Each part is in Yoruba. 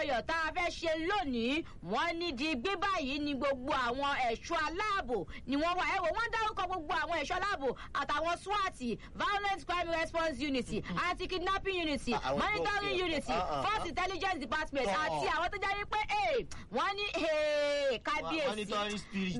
àjọyọ̀ tá a fẹ́ ṣe lónìí wọ́n ní di gbé báyìí ni gbogbo àwọn ẹ̀ṣọ́ aláàbò ni wọ́n wà ẹ̀wọ̀ wọ́n dárúkọ gbogbo àwọn ẹ̀ṣọ́ aláàbò àtàwọn swat violent crime response unity anti kidnapping unity Àwọn tó monitoring fi- unity ah, ah, force ah. intelligence department Ah. àti àwọn tó jẹ́ wípé eh, wọ́n ní eh, kábíyèsí monitoring spirit.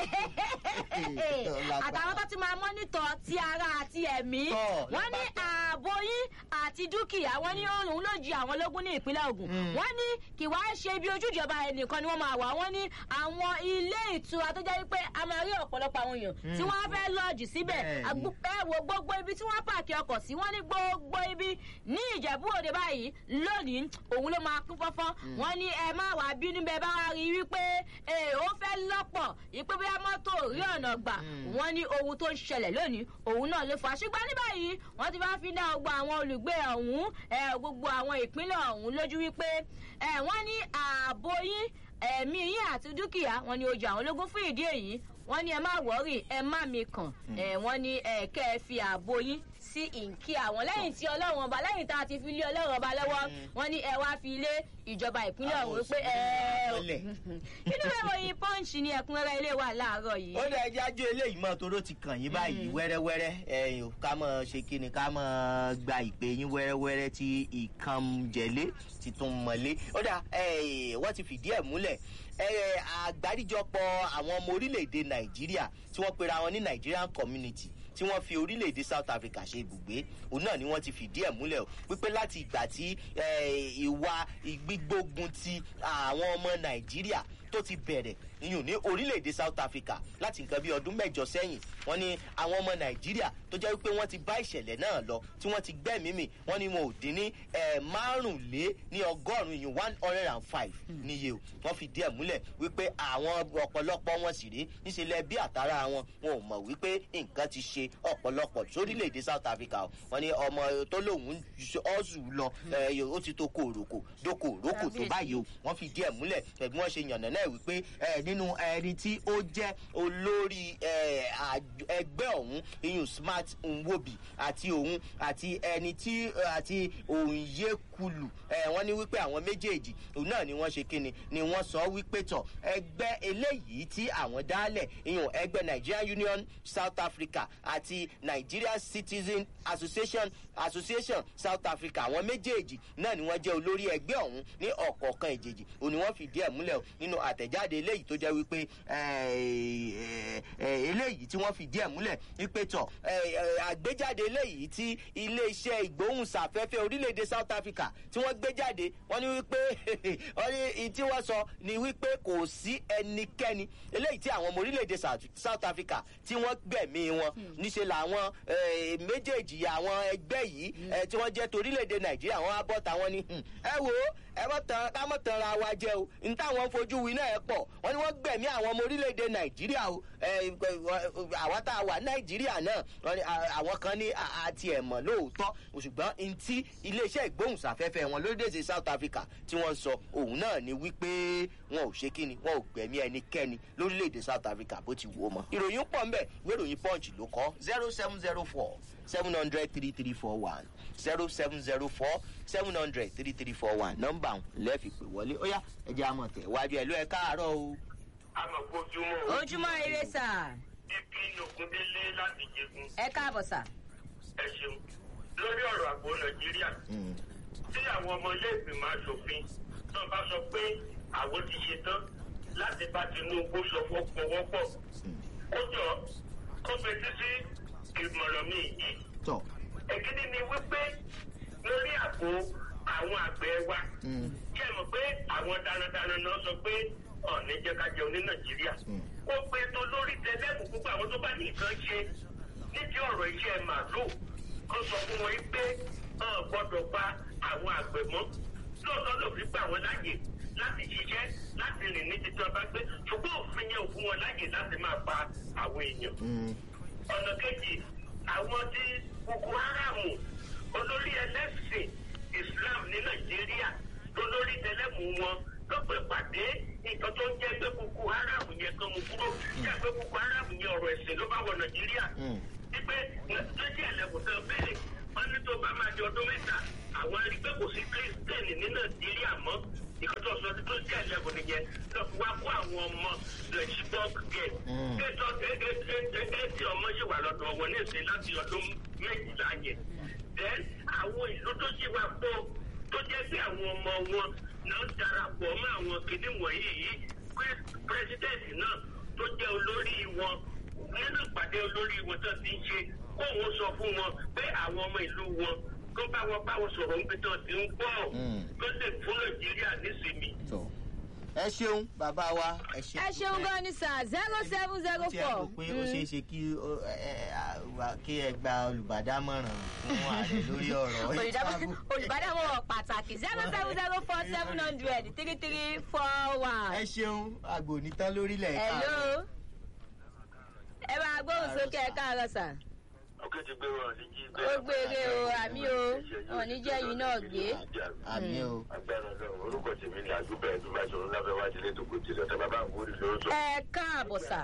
bẹ́ẹ̀ Lágbára. àtàwọn tó ti máa mọ́nítọ̀ ti ara àti ẹ̀mí Tọ́, wọ́n ní lápapọ̀. ààbò yín àti dúkìá wọ́n ní òun ló jí àwọn lógún ní ìpínlẹ̀ ogun wọ́n ní kì wá ṣe ibi ojú ìjọba ẹnìkan ni wọ́n máa wà wọ́n ní àwọn ilé ìtura tó jẹ́ wípé a máa rí ọ̀pọ̀lọpọ̀ àwọn èèyàn tí wọ́n fẹ́ lọ́ọ̀jì síbẹ̀ Bẹ́ẹ̀ni. Àgbo- ẹ wo gbogbo ibi tí wọ́n pààkì ọkọ̀ sí wọ́n ní gbogbo ibi ní ìjẹ̀bú òde báyìí lónìí òun ló máa kún fọ́fọ́ wọ́n ní ẹ má wàá bínú bẹ́ẹ̀ bá wá rí i wípé ẹ ó fẹ́ lọ́pọ̀ ìpé bóyá mọ́tò rí ọ̀nà gbà wọ́n ní ohun tó ń ṣẹlẹ̀ lónìí òun náà ló fà á ṣùgbọ́n ní báyìí wọ́n ti bá fi dá gbogbo àwọn olùgbé ọ̀hún ẹ, gbogbo àwọn ìpínlẹ̀ ọ̀hún lójú wípé ẹ, wọ́n ní ààbò yín ẹ̀mí yín àti dúkìá wọn ni ojú àwọn ológun fún ìdí èyí wọ́n ní ẹ má wọ́rì ẹ má mi kàn ẹ, wọ́n ní ẹ, kẹ́ ẹ fi ààbò yín sí ìǹkí àwọn lẹ́yìn tí ọlọ́run ọba lẹ́yìn tá a ti fi lé ọlọ́run ọba lọ́wọ́ wọ́n ní ẹ wá fi lé ìjọba ìpínlẹ̀ Àwọn ọ̀hún pé ẹ òṣìṣẹ́ nínú ìròyìn punch ni ẹ̀kúnrẹ́rẹ́ ilé wa láàárọ̀ yìí. ó dẹ ẹjẹ ajé eléyìí mọ toró ti kàn yín báyìí wẹ́rẹ́wẹ́rẹ́ ẹ̀yin ò ká mọ ṣe kí ni ká mọ gba ìpè yín wẹ́rẹ́wẹ́rẹ́ tí ìkànjẹlé ti tún mọlé ó dà wọ́n ti fìdí ẹ̀ múlẹ̀ eh, àgbáríjọpọ̀ àwọn ọmọ orílẹ̀-èdè nàìjíríà tí wọ́n pera wọn ní nigerian community tí wọ́n fi orílẹ̀-èdè south africa ṣe ibùgbé òun náà ni wọ́n ti fìdí ẹ̀ múlẹ̀ o wípé láti ìgbà tí eh, ìwà ìgbígbógun ti àwọn ọmọ nàìjíríà tó ti bẹ̀rẹ̀ iyùn ní orílẹ̀-èdè south africa láti nǹkan bí ọdún mẹ́jọ sẹ́yìn wọ́n ní àwọn ọmọ nàìjíríà tó jẹ́ wípé wọ́n ti bá ìṣẹ̀lẹ̀ náà lọ tí wọ́n ti gbẹ́mìí mì wọ́n ní wọn ò dín ní eh, márùnlé ní ọgọ́rùn-ún iyùn one hundred and five níye o wọ́n fi díẹ̀ múlẹ̀ wípé àwọn ọ̀pọ̀lọpọ̀ wọn sì rí níṣẹ́lẹ̀ bí àtàrà wọn wọn ò mọ̀ wípé nǹkan ti ṣe ọ̀pọ̀lọpọ̀ sórílẹ̀-èdè south africa o wọ́n ní ọmọ tó lòun ọ̀sù lọ eh, ó ti tó kó òròkò dókò òròkò tó báyìí o wọ́n fi díẹ̀ múlẹ̀ ẹ̀bí wọ́n ṣe yànnà náà wípé eh, nínú ẹni tí ó jẹ́ olórí eh, àj- ẹgbẹ́ ọ̀hún iyùn smart nwobi àti òun àti ẹni tí àti òǹyekulu eh, wọ́n ní wípé àwọn méjèèjì òun náà ni wọ́n ṣe kíni ni wọ́n sọ wípé tọ̀ ẹgbẹ́ eléyìí tí àwọn dálẹ̀ iyùn ẹgbẹ́ nigerian union south africa àti nigerian citizen association association south africa àwọn méjèèjì náà ni wọ́n jẹ́ olórí ẹgbẹ́ ọ̀hún ní ọ̀kọ̀ọ̀kan ìjèjì òun ni wọ́n fìdí ẹ̀ múlẹ̀ o nínú àtẹ̀jáde eléyìí tó jẹ́ wípé eh, eh, eléyìí tí wọ́n fìdí ẹ̀ múlẹ̀ wípé tọ̀ eh, eh, àgbéjáde eléyìí tí iléeṣẹ́ ìgbóhùnsáfẹ́fẹ́ orílẹ̀-èdè south africa tí wọ́n gbé jáde wọ́n ní wípé wọ́n ní i tí wọ́n sọ ni wípé kò sí ẹnikẹ́ni eléyìí tí àwọn ọmọ orílẹ̀-èdè South- south africa tí wọ́n gbẹ̀mí wọn níṣẹ́ làwọn eh, méjèèjì àwọn ẹgbẹ́ yìí eh, tí wọ́n jẹ́ torílẹ̀-èdè nàìjíríà wọ́n á bọ́ tàwọn ni "Hmm, ẹ wo ẹ mọ̀ tán ká mọ̀ tán ra wa jẹ o n táwọn fojú wí náà ẹ pọ̀ wọ́n ní wọ́n gbẹ̀mí àwọn ọmọ orílẹ̀-èdè nàìjíríà o eh, àwa tá a wà nàìjíríà náà wọ́n ní, à- àwọn kan ní à- àti ẹ̀mọ̀ lóòótọ́ ṣùgbọ́n n tí iléeṣẹ́ ìgbóhùnsáfẹ́fẹ́ wọn lórílẹ̀-èdè south africa tí wọ́n sọ òun náà ni wípé wọn ò ṣe kíni wọn ò gbẹ̀mí ẹnikẹ́ni lórílẹ̀-èdè south africa bó ti wù ó mọ́ ìròyìn pọ̀ ń bẹ̀ ìròyìn punch ló kọ́ zero seven zero four seven hundred three three four one zero seven zero four seven hundred three three four one nọ́mbà lẹ́ẹ̀fì pè wọlé ó yá ẹ̀jẹ̀ àmọ̀ tẹ̀ wájú ẹ̀ ló ẹ̀ káàárọ̀ o. amọ̀gbójúmọ́ ojúmọ́ ire sà bíbí nògúndélé láti jẹgun ẹ káàbọ̀ sà. ẹ ṣeun lórí ọ̀rọ̀ àgbo nàìjíríà Mm. tí àwọn ọmọ ilé ìgbìmọ̀ asòfin tó bá sọ pé àwọn ti ṣe tán láti bá tinubu sọ fọwọ́pọ̀ ó jọ kó fetí sí ìmọ̀ràn mi yìí tọ́ èkíní ni wípé lórí àpò àwọn àgbẹ̀ wa Mm. kí ẹ mọ̀ pé àwọn darandaran náà sọ pé ọ̀ní jẹ́ ká jẹun ní nàìjíríà ó pe tó lórí tẹlẹ́mù púpọ̀ àwọn tó bá ní nǹkan ṣe nídìí ọ̀rọ̀ iṣẹ́ màálù kó sọ fún wọn pé ọ̀ gbọ́dọ̀ pa àwọn àgbẹ̀ mọ́ lóòótọ́ ló fi gbà wọ́n láàyè láti ṣiṣẹ́ láti rìn ní títí ọba gbé ṣùgbọ́n òfin yẹn ò fún wọn láàyè láti máa pa àwọn èèyàn Mm. ọ̀nà kejì àwọn tí boko haram olórí ẹlẹ́sìn islam ní nàìjíríà olórí tẹlẹ́mù wọn lọ́pọ̀ ìpàdé nǹkan tó ń jẹ́ pé boko haram yẹn kan mú kúrò jẹ́ pé boko haram yẹn ọ̀rọ̀ ẹ̀sìn ló bá wọ nàìjíríà Mm. wípé lójú ẹ̀lẹ́kùn tó béèrè wọ́n ní tó bá máa di ọdún mẹ́ta àwọn arí pé kò sí kírísítẹ́nì ní nàìjíríà mọ́ nǹkan tó tó jẹ́ ẹ̀lẹ́gùn nìyẹn lọ fi wá kó àwọn ọmọ lọ chibok gẹ̀. Mm. ètò ẹ̀ẹ́dì ọmọ yìí wà lọ́dọ̀ wọn ní ìsìn láti ọdún méjìlá yẹn. then àwọn ìlú tó ṣì wà pọ̀ tó jẹ́ pé àwọn ọmọ wọn náà darapọ̀ mọ́ àwọn kìnnì wọ̀nyí yìí pé pírẹsidẹ́ǹtì náà tó jẹ́ olórí wọn nínú ìpàdé olórí wọn tó ti ń ṣe kóun sọ fún wọn pé àwọn ọmọ ìlú wọn kó bá wọn bá wọn sọ̀rọ̀ níbi tó ti ń gbọ́ Mm. kó lè fún nàìjíríà nísìnyí. tó ẹ ṣeun bàbá wa ẹ ṣeun. ẹ ṣeun gan ni sir zero seven zero tí ẹ rò four. pé ó ṣeé ṣe kí ó- ẹ- ẹ- wà- kí ẹ gba olùbádámọ̀ràn fún ààrẹ lórí ọ̀rọ̀ ìtàkùn. olùbádámọ̀ràn pàtàkì zero seven zero four seven hundred three three four one. ẹ ṣeun àgbò nítán lórílẹ̀ ẹ̀ka. hello. ẹ máa gbóhùn sókè ẹ káàárọ̀ sà. ọkẹ́ ti gbé wọn ní jí ó gbére o àmì o òní jẹ́ yìí náà gbé. àmì o. agbára náà orúkọ tèmi ni àdúgbò ẹ̀dùn bá ṣòro lábẹ́ wájú lé tó kò tí lọ́tà bàbá àwòrán ló ń sọ. ẹ káàbọ̀ sà.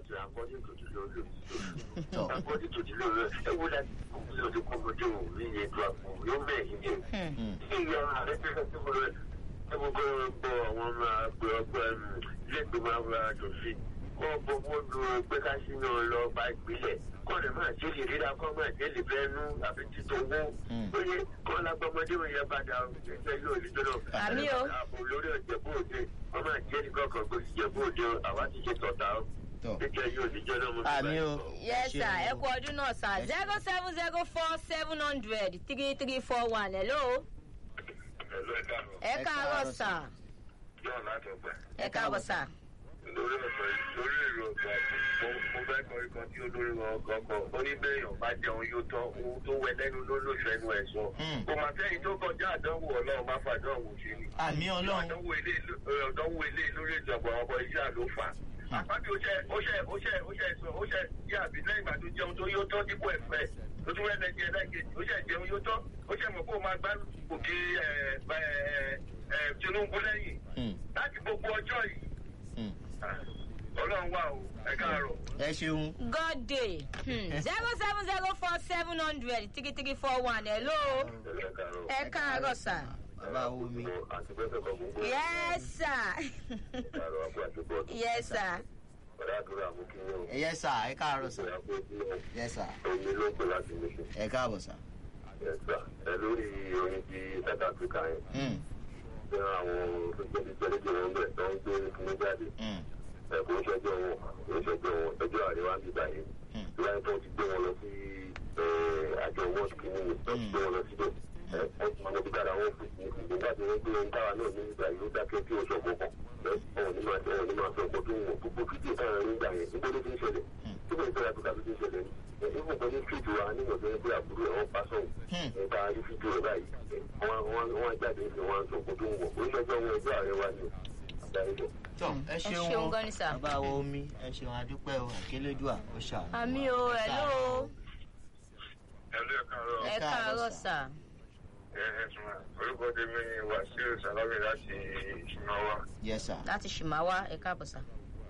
tọ Akọ́jú tó ti lò rẹ̀ ẹ wo láti kó lọ sí kó lójú òun ní ètò àpò yóò bẹ̀ yín ní. Mm. Ṣé ìyá ààrẹ fẹ́ fẹ́ fún rẹ̀ ẹ gbogbo gbọ́ àwọn ọmọ àgbẹ̀ ọgbẹ́ ilé ìgbìmọ̀ àwọn àjòfin kọ́ gbogbo lu pé ká sínú lọ bá ìpínlẹ̀ kọ́ lè máa ṣe lè ríra kọ́ máa ṣe lè fẹ́ nú àbí títọ́ owó. Mm. Ó yẹ kọ́ lágbọ́mọdé wọn yẹn padà ẹgbẹ́ yóò ní tọ́lọ̀. Àmì o. Àbò lórí ọ̀jẹ̀bú òde wọ́n máa jẹ́ nìkan kan gbé ìjẹ̀bú òde àwa ti ṣe tọ̀tà ó. tọ Gẹ́gẹ́ yóò ní jọ́nà mo fi àmì o. yes ẹ sir ẹ ṣeun kú ọdún náà sà zero seven zero four seven hundred three three four one hello. Ẹ̀lú ẹ̀ka lọ. ẹ Ẹ káàárọ̀ káàárọ̀ sà. Yóò láti ọgbà. ẹ káàbọ̀ sà. lórí ọ̀sọ̀ yìí lórí èrò ọ̀gbà mo mo fẹ́ kọ ikọ̀ tí olórí wọn kọ̀ọ̀kan ó ní bẹ́ẹ̀yàn bá jẹun yóò tán ohun tó wẹ lẹ́nu ló lóṣù ẹnu ẹ̀ sọ. Hmm. kò mà sẹ́yìn tó kọjá àdánwò ọlọ́run má fàdánwò ṣe ni. àmì ọlọ́run. àdánwò ilé àdánwò ilé lórí ìjọba ọkọ̀ iṣẹ́ ló fà. àpábí ó ṣe ó ṣe ó ṣe ó ṣe sọ ó ṣe yí àbí lẹ́yìn ìgbà tó jẹun tó yóò tán dípò ẹ̀fẹ́ tó tún rẹ́ lẹ́jẹ̀ lẹ́gẹ̀ẹ́jì ó ṣe jẹun yóò tán ó ṣe mọ̀ kó o máa gbá òkè ẹ̀ ẹ̀ ẹ̀ Tinubu lẹ́yìn Mm. láti gbogbo ọjọ́ yìí Mm. ọlọ́run wà o ẹ káàárọ̀. ẹ ṣeun. god day zero seven zero four seven hundred three three four one hello. ẹ káàárọ̀. ẹ káàárọ̀ sà. bàbá omi. àti pẹ́pẹ́ kan gbogbo yes sir káàárọ̀ àpò àti bọ́ọ̀dù. yes sir. ọ̀rẹ́ àdúrà mú kí wọ́n. ẹ yẹ sà ẹ káàárọ̀ sà. ìyá pé kí wọ́n. yẹ sà omi ló pè láti lè ṣe. ẹ káàbọ̀ sà. ẹ gbà ẹ lórí orin ti south africa yẹn. Mm. bí àwọn olùgbẹ́ni jẹ́lẹ́jẹ́ wọn bẹ̀ tó ń gbé fún jáde. Mm. ẹ kò ń ṣẹjọ́ wọn kò ń ṣẹjọ́ wọn ẹjọ́ àríwá ń bíbá yẹn. Mm. bí wọ́n tó ti gbé wọn lọ sí àjọ world kìíní tó ti gbé wọn lọ síbẹ̀. ẹ ẹ ti mọ̀ nígbà wọn fò ní ìgbà tí wọ́n gbé wọn táwa náà ní ìgbà yìí ó dákẹ́ kí oṣù ọ̀gbọ̀n kan. ẹ ọ̀hún ní máa ọ̀hún ní máa sọ ọkọ̀ tó ń wọ̀ gbogbo fídíò táwọn ẹni gbà yẹn níbo ló fi ń ṣẹlẹ̀. níbo ìgbà tó tàbí ti ń ṣẹlẹ̀ ní ìfún kan ní fídíò wa nígbà tó ń gbé àbúrò ẹ̀ wọ́n pa sọ̀hún. Hmm. ẹ̀ka rí fídíò rẹ̀ báyìí wọ́n wọ́n wọ́n jáde ní wọ́n sọ ọkọ̀ tó ń wọ̀ oríṣiríṣi ọmọ ẹgbẹ́ ààrẹ wa ni àgbáyé lọ. tọ ẹ ṣeun ṣeun gan ni sà. bàbá wa omi ẹ ṣeun adúpẹ́ o àkélédùà ó ṣàánú. àmì o hello. ẹ̀lú ẹ̀ka rọ ẹ káàárọ̀ sà. ẹ̀ẹ́dùn orúkọ tèmi ni wàsíù sàlámì láti ìṣúnáwá. yẹ sà. láti ṣìmáwá ẹ káàbọ̀ sà.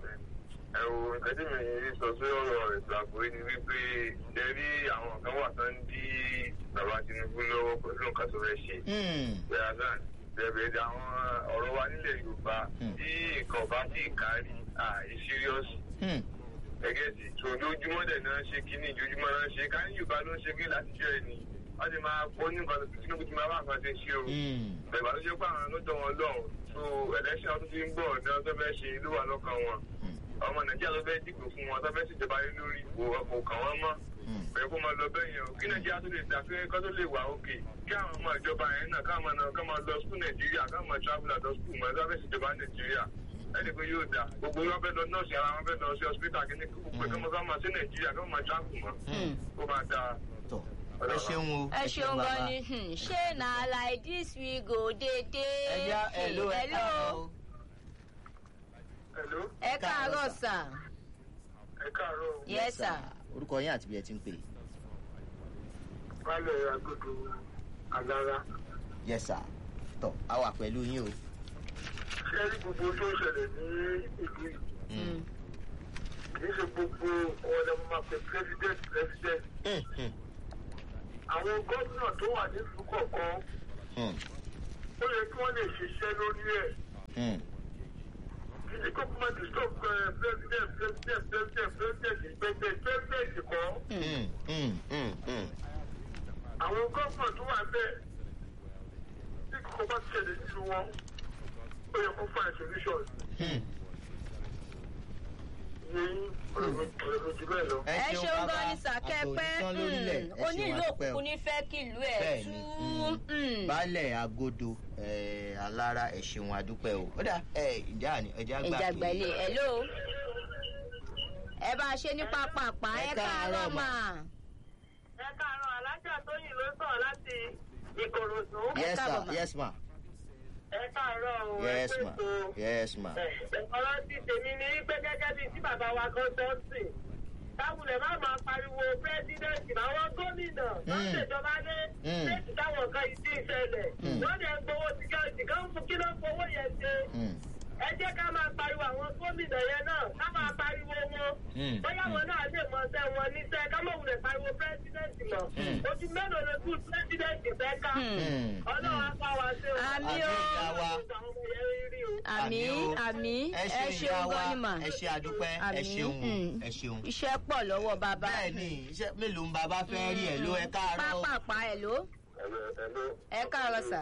ẹ wo nǹkan tí mi rí sọ sí ọ̀rọ̀ ètò ààbò yìí ni wípé ṣe rí àwọn kan wà tán dí bàbá tinubu lọ́wọ́ pẹ̀lú nǹkan tó fẹ́ ṣe. Mm. bẹ́ẹ̀ náà bẹ̀rẹ̀ àwọn ọ̀rọ̀ wa nílẹ̀ yorùbá tí nǹkan bá sì kárí àì serious Mm. gẹ́gẹ́ sí tó ojoojúmọ́ dẹ̀ náà ṣe kíní ojoojúmọ́ náà ṣe ká ní yorùbá ló ń ṣe kí láti jẹ́ ẹni wọ́n ti máa kó ní nǹkan tó tinubu ti máa bá nǹkan ṣe ṣe o Mm. bẹ̀rẹ̀ tó ṣe pé àwọn lọ́dọ̀ wọn lọ́hùn so election ọdún tí ń bọ̀ ní ọjọ́ fẹ́ ṣe ló wà lọ́kàn wọn Mm. ọmọ nàìjíríà ló fẹ́ dìbò fún wọn tó fẹ́ ṣèjọba lé lórí kò kò kàn wọ́n mọ́ Mm. pẹ̀lú kó máa lọ bẹ́ẹ̀ yẹn o kí nàìjíríà tó lè dà pé kó tó lè wà òkè kí àwọn ọmọ ìjọba yẹn náà káwọn náà ká máa lọ skul nàìjíríà ká máa travel àdó skul mọ́ ẹ tó fẹ́ ṣèjọba nàìjíríà ẹni pé yóò dà gbogbo wọn fẹ́ lọ nọ́ọ̀sì ara wọn fẹ́ lọ sí hospital kí ní kókó pé kí wọ́n máa sí nàìjíríà kí wọ́n máa travel mọ́ Mm. ó máa dáa. tọ ẹ ṣeun o. ẹ ṣeun gan bàbá. ni hmm, ṣé na like this we go dey dey. ẹ já ẹ ló ẹ káàárọ̀ o. hello ẹ káàárọ̀ sà. ẹ káàárọ̀ yes sir. orúkọ yín àti bí ẹ ti ń pè. wálé agodo alára yẹ sà. tọ a wà pẹ̀lú yín o. ṣé rí gbogbo tó ń ṣẹlẹ̀ ní ìlú yìí Mm. kì í ṣe gbogbo ọ̀nà máa pe president president Mm. Mm. àwọn gómìnà tó wà nílùú kọ̀ọ̀kan Mm. ó yẹ kí wọ́n lè ṣiṣẹ́ lórí ẹ̀ Hmm. kìí kó kó má ti stop president president president president president president kọ́ Hmm. Hmm. Hmm. Hmm. àwọn gọ́ọ̀mọ̀ tó wà bẹ́ẹ̀ tí kò bá ṣẹlẹ̀ nínú wọn ó yẹ kó find solution Hmm. yẹn ọ̀rọ̀ ọ̀rọ̀ jù bẹ́ẹ̀ lọ. ẹ ṣeun bàbá. gan ni sàkẹ́pẹ́ Àtòjútán lórílẹ̀. Ẹ ṣeun onílù àdúpẹ́ o. òkùnkùn ní fẹ́ kìlú ẹ̀ bẹ́ẹ̀ tú. ni mm, baálẹ̀ agodo eh, alára ẹ̀ ṣeun adúpẹ́ o ó dà ẹ̀ ìjà ni ẹja gbà ìjà gbẹ̀lẹ̀ ẹ̀ ló. ẹ bá a ṣe ní pápápá Ẹ ẹ káàárọ̀ káàárọ̀ mà. mà. ẹ káàárọ̀ alájà tóyìn ló sọ̀rọ̀ láti ìkòròdú. yes káàbọ̀ ma mà. yes ma ẹ káàárọ̀ o ẹ yes ma pé tó. yes ma ọ̀rọ̀ ti tèmi ní pé gẹ́gẹ́ bíi tí bàbá wa kan tó ń sìn táwùlẹ̀ má máa pariwo pírẹ́sidẹ̀ntì àwọn gómìnà wọ́n Mm. ṣèjọba lé Mm. léèkì táwọn kan yìí ti ń ṣẹlẹ̀ Mm. wọ́n dẹ̀ ń gbowó síkẹ́rìtì kan fún kí ló ń fowó yẹn ṣe Hmm. ẹ jẹ́ ká máa pariwo àwọn gómìnà yẹn náà ká máa pariwo wọn Mm. bóyá wọn náà lè mọ ṣẹ́ wọn níṣẹ́ ká mọ̀ wulẹ̀ pariwo pírẹ́sidẹ̀ntì mọ̀ Mm. ojú mélòó ló kú pírẹ́sidẹ̀ntì fẹ́ ká Hmm. ọlọ́run á bá wa ṣe o. Àmì o. Àmì ìyá wa. àwọn ọmọ yẹn rí o. àmì o. àmì ẹ ẹ ṣeun ìyá ṣeun wa gan ni mà. ẹ ṣe àdúpẹ́ ẹ Àmì, ṣeun mm. ẹ ṣeun iṣẹ́ pọ̀ lọ́wọ́ bàbá. bẹ́ẹ̀ ni iṣẹ́ mélòó ń bàbá fẹ́ rí ẹ̀ ló ẹ káàárọ̀ o. pápápá ẹ̀ ló. ẹ káàárọ̀ sà.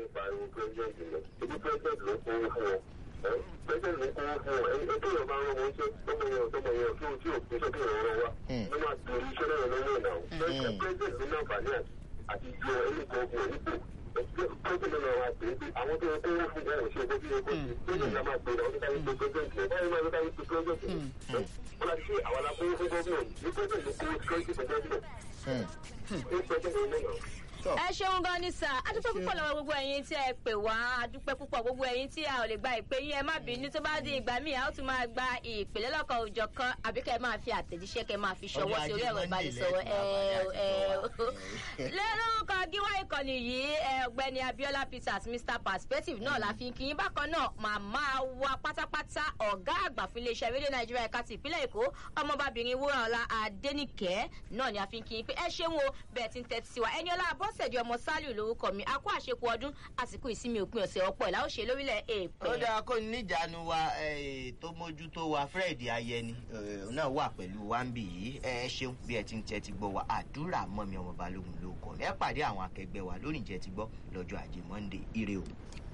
Hmm. Tọ́. ẹ ṣeun gan ni sà adúpẹ́ púpọ̀ lọ́wọ́ gbogbo ẹ̀yin tí ẹ pè wá adúpẹ́ púpọ̀ gbogbo ẹ̀yin tí a ò lè gba ìpè yín ẹ má bínú tó bá di ìgbà míì a ó tún máa gba ìpè lọ́lọ́kan òjọ̀ kan àbí kẹ́ ẹ máa fi àtẹ̀jíṣẹ́ kẹ́ ẹ máa fi ṣọwọ́ sí orí ẹ̀rọ ìbánisọ̀rọ̀ ẹ ẹ lórúkọ gíwá ìkànnì yìí ẹ, ọ̀gbẹ́ni abiola peters mr perspective náà la fi ń kí yín bákan náà màmá wa pátápátá ọ̀gá àgbà fún iléeṣẹ́ rédíò nàìjíríà ẹ̀ka ti ìpínlẹ̀ èkó ọmọbabìnrin wúrọ̀ọ́lá adẹ́nìkẹ́ náà ni a fi ń kí yín pé ẹ ṣeun o bẹ́ẹ̀ ti ń tẹ́tí sí wa ẹni ọlá abọ́sẹ̀dì ọmọ sálíù lórúkọ mi a kó àṣekù ọdún àsìkò ìsinmi òpin ọ̀sẹ̀ ọ̀pọ̀ ìlà òṣè lórílẹ̀ ó èèpẹ̀. dáa kó níjànú wa eh, tó mójútó wa fred ayẹni eh, náà wà pẹ̀lú wa ń bì yìí ẹ ṣeun bí ẹ ti ń tẹ́tí gbọ́ wa àdúrà mọ́mi ọmọ balógun ló kọ́ ẹ pàdé àwọn akẹgbẹ́ wa lórí ìjẹ́ ti gbọ́ lọ́jọ́ ajé monde ire o.